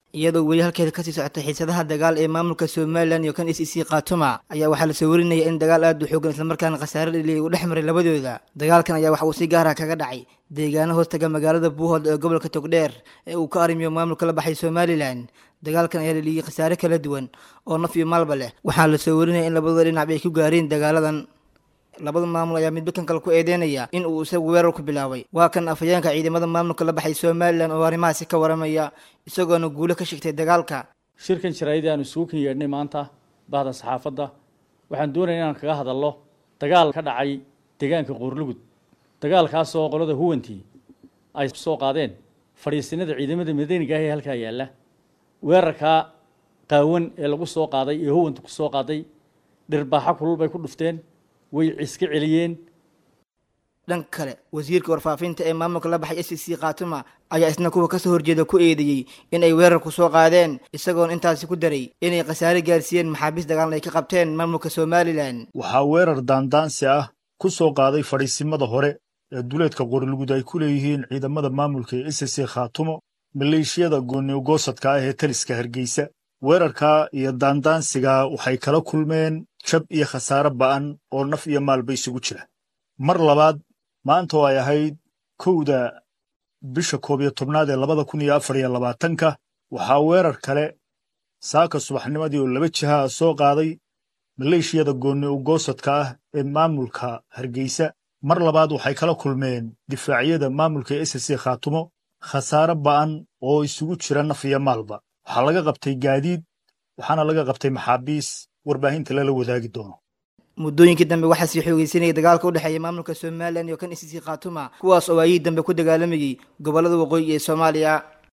iyadoo weli halkeeda kasii socotay xiisadaha dagaal ee maamulka somalilan iyo kan e c c khaatuma ayaa waxaa lasoo warinaya in dagaal aad u xoogan islamarkaana khasaare dhaliya uu dhex maray labadooda dagaalkan ayaa waxa uu si gaara kaga dhacay deegaano hoostaga magaalada buuhood ee gobolka togdheer ee uu ka arrimiyo maamulka la baxay somalilan dagaalkan ayaa dhaliyay khasaare kala duwan oo naf iyo maalba leh waxaa lasoo warinaya in labadooda dhinac ay ku gaareen dagaaladan labada maamul ayaa midba kan kale ku eedeynaya in uu isagu weerar ku bilaabay waa kan afhayeenka ciidamada maamulka la baxay somalilan oo arrimahaasi ka waramaya isagoona guulo ka shigtay dagaalka shirkan jaraa'idii aanu isugu kan yeedhnay maanta bahda saxaafadda waxaan doonaya inaan kaga hadalno dagaal ka dhacay deegaanka qoorlugud dagaalkaasoo qolada huwantii ay soo qaadeen fadhiisinada ciidamada madaniga ah ee halkaa yaalla weerarkaa qaawan ee lagu soo qaaday ee huwanta ku soo qaaday dhirbaaxo kulul bay ku dhufteen way ciska celiyeen dhanka kale wasiirka warfaafinta ee maamulka la baxay s c khaatuma ayaa isna kuwa kasoo horjeeda ku eedeeyey in ay weerar ku soo qaadeen isagoona intaasi ku daray inay khasaare gaarsiiyeen maxaabiis dagaalna ay ka qabteen maamulka somalilan waxaa weerar daandaansi ah ku soo qaaday fadhiisimada hore ee duleedka qorlugud ay ku leeyihiin ciidamada maamulka ee s c khaatumo maleeshiyada gooniogoosadka ah ee taliska hargeysa weerarkaa iyo daandaansigaa waxay kala kulmeen jab iyo khasaare ba'an oo naf iyo maalba isugu jira mar labaad maanta oo ay ahayd kowda bisha koob iyo tobnaad ee labada kun iyo afar iyo labaatanka waxaa weerar kale saaka subaxnimadii oo laba jiha ah soo qaaday maleeshiyada goonni ugoosadka ah ee maamulka hargeysa mar labaad waxay kala kulmeen difaacyada maamulka s c khaatumo khasaare ba'an oo isugu jira naf iyo maalba waxaa laga qabtay gaadiid waxaana laga qabtay maxaabiis warbaahinta lala wadaagi doono muddooyinkii dambe waxaa sii xoogeysanayay dagaalka u dhexeeya maamulka somalilan iyo kan e c c khaatuma kuwaas oo ayihii dambe ku dagaalamayey gobollada waqooyi ee soomaaliya